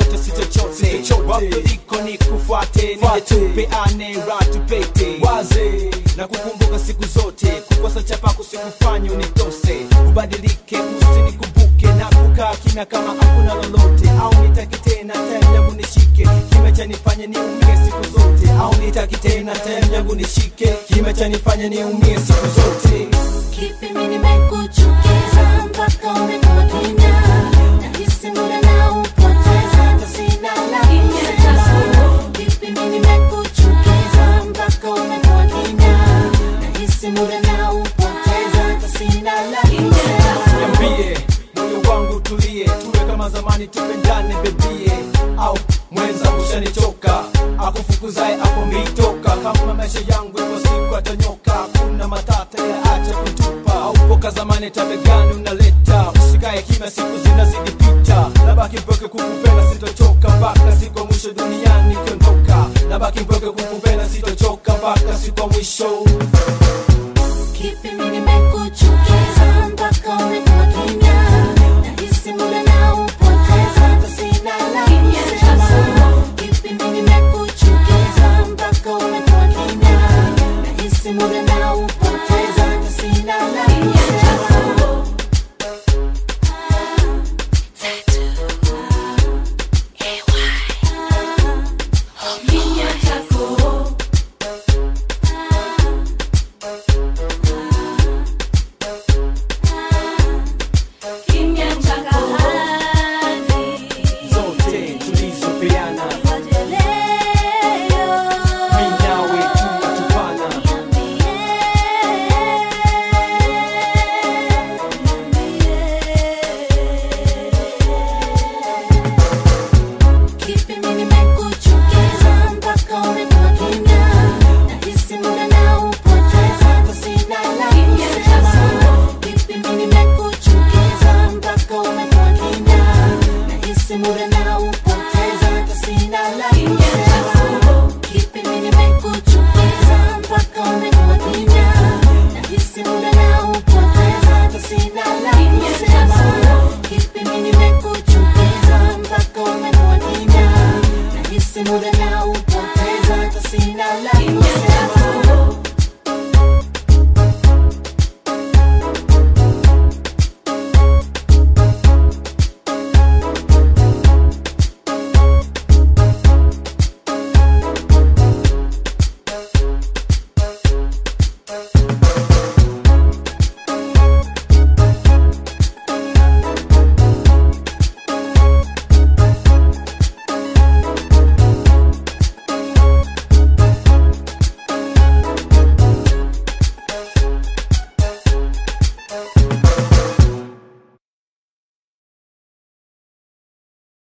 chochote si chochote wapo liko ni kufuate nije tupeane raha tupete waze na kukumbuka siku zote kukosa chapa kusikufanya unitose ubadilike usinikumbuke na kukaa kimya kama hakuna lolote au nitaki tena time yangu nishike kime chanifanya niumie siku zote au nitaki tena time yangu nishike kime chanifanya niumie siku zote Kipi mimi nimekuchukiza mpaka umekuwa kimya? Nahisi muda na upoteza hata sina la kusema. Kipi mimi nimekuchukiza mpaka umekuwa kimya? Nahisi muda na upoteza hata sina la kusema. niambie moyo wangu tulie tuwe kama zamani tupendane bebie au mwenza ushanichoka akufukuzae hapo mitoka kama maisha yangu kwa siku atanyoka kuna matata ya acha kutupa aupoka zamani tabegani unaleta usikae kima siku zinazidi pita nabaki mpweke kukupenda sitochoka mpaka siku ya mwisho duniani ikiondoka nabaki mpweke kukupenda sitochoka mpaka siku ya mwisho Kipi mimi nimekuchukiza mpaka umekuwa kimya? Nahisi muda na upoteza hata sina la kusema. Kipi mimi nimekuchukiza mpaka umekuwa kimya? Nahisi muda na upoteza hata sina la kusema. Kimya chako kimya chako zote tulizopeana leo minawe tunatupana Kipi mimi nimekuchukiza mpaka umekuwa kimya? Nahisi muda na upoteza hata sina la kusema. Kipi mimi nimekuchukiza mpaka umekuwa kimya? Nahisi muda na upoteza hata sina la kusema. Kipi mimi nimekuchukiza mpaka umekuwa kimya? Nahisi muda na upoteza hata sina la kusema. Kipi mimi nimekuchukiza mpaka umekuwa kimya? Nahisi muda na